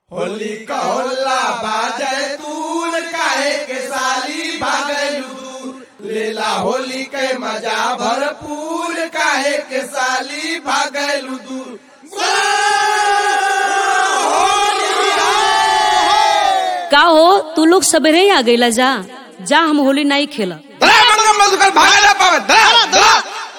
होली का होल्ला बाजे तून काहे के साली भागलू दूर लेला होली के मजा भरपूर काहे के साली भागलू दूर का हो तू लोग सबेरे ही आ गईला जा जा हम होली नहीं खेला भागा ना पावे धरा धरा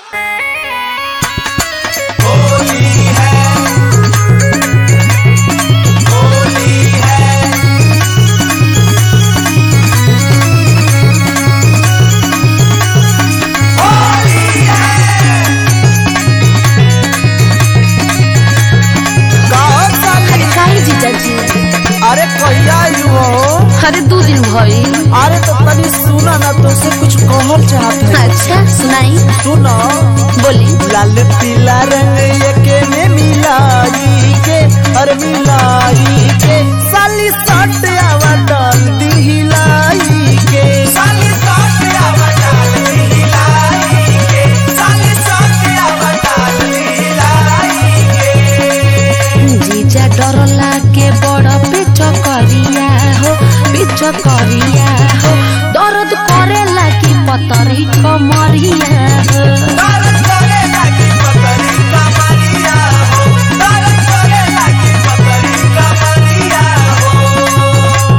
अरे काहे जीजाजी अरे कहिया आयु हो अरे दो दिन भइल अरे तो तनी सुना ना तो से कुछ कहल चाहत है अच्छा सुनाई सुनो बोली लाल पीला रंग एके में मिलाई के अरे मिलाई के साली सट आवा डाल दी हिलाई के साली सट आवा डाल दी हिलाई के साली सट आवा डाल दी हिलाई जीजा डरला के बड़ पेच करिया हो पेच करिया हो दर्द करेला की पतरी कमरिया हो दर्द करे लागी पतरी कमरिया हो दर्द करे लागी पतरी कमरिया हो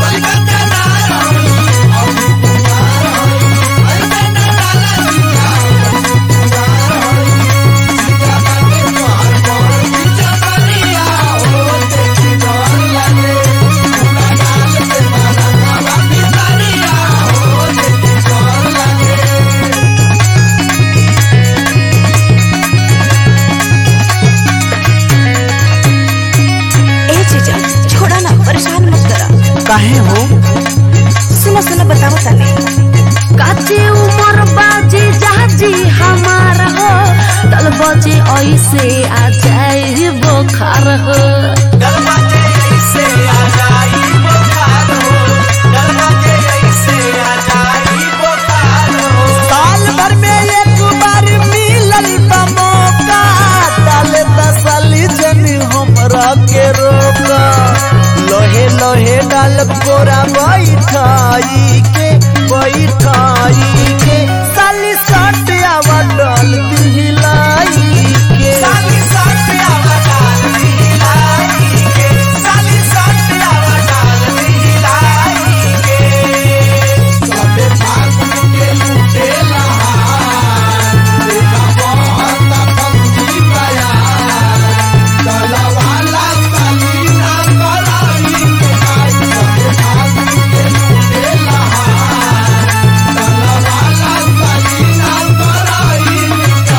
ए जीजा छोड़ा ना परेशान मत करा काहे हो सुनो सुनो बताओ तने काचे उमर बाजी जाजी हमार हो दल बजे ऐसे आ जाए बोखार हो दरवाजे ऐसे आ जाई बुखार हो दरवाजे ऐसे आ जाई बुखार हो साल भर में एक बार मिलल बा मौका डाले तसली जनी हमरा के रोका लोहे लोहे डाल कोरा बैठाई के बैठाई के साली सट आवा डाल दी हिलाई के साली सट आवा डाल दी हिलाई के साली सट आवा डाल दी हिलाई के सबे फागुन के लूटे लहार देखा बहुत फंसी बयार चला वाला सलीना कराई के भाई सबे फागुन के लूटे लहार चला वाला सलीना कराई के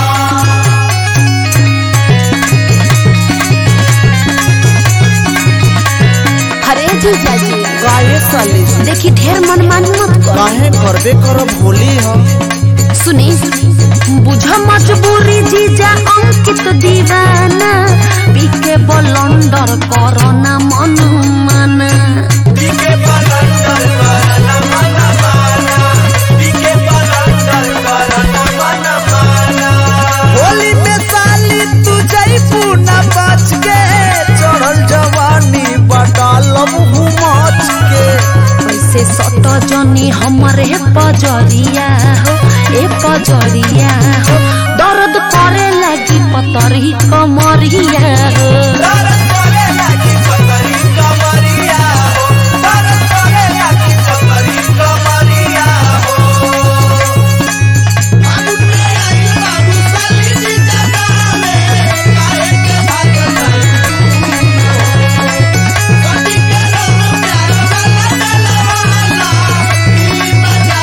अरे जीजाजी काहे साली देखी ढेर मनमानी मत कर काहे करबे करब होली हम सुनी बुझ मजबूरी जीजा अंकित दीवाना पीके बलंडर करना मन माना पीके पलंडर करना मन माना पीके पलंडर करना मन माना होली में साली तू जईबू ना बच के चढ़ल जवानी बटालब हूँ मच के ऐसे सट जनी हमरे पजरिया हो ए पजरिया हो दर्द करे लगी पतरी कमरिया हो दर्द करे लागी पतरी कमरिया हो दर्द करे लागी पतरी कमरिया हो फागुन में आई बाबू साली जी जगह में काहे के भागल कटी के रंग प्यार वाला डलवाला दिली मजा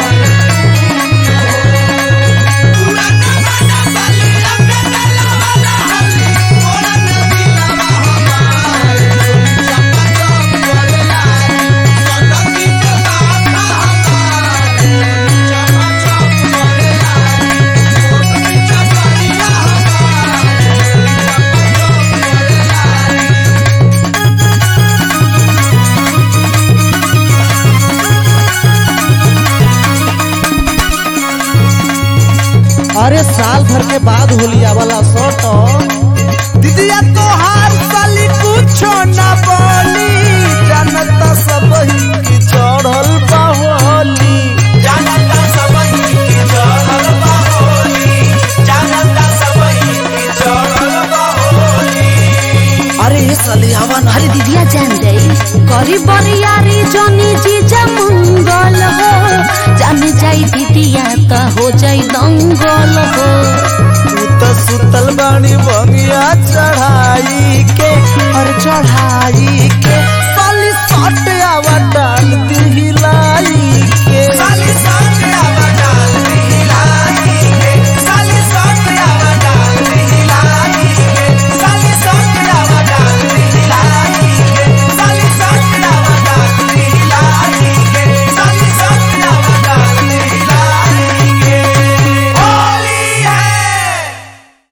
पूरा जमाना साली रंग डलवाला हल्ली मोरा नदीला हमार चप्पा चौक करेला सटकी के बात हमार चप्पा चौक करेला मोरनी चपरिया हमार अरे साल भर के बाद होली वाला शर्ट दीदिया तोहार साली कुछो न बोली साली आवा ना अरे दीदिया जान जाई करी बरियारी जनी जीजा मंगल हो जान जाई दीदिया त हो जाई दंगल हो तू तो सुतल बानी भंगिया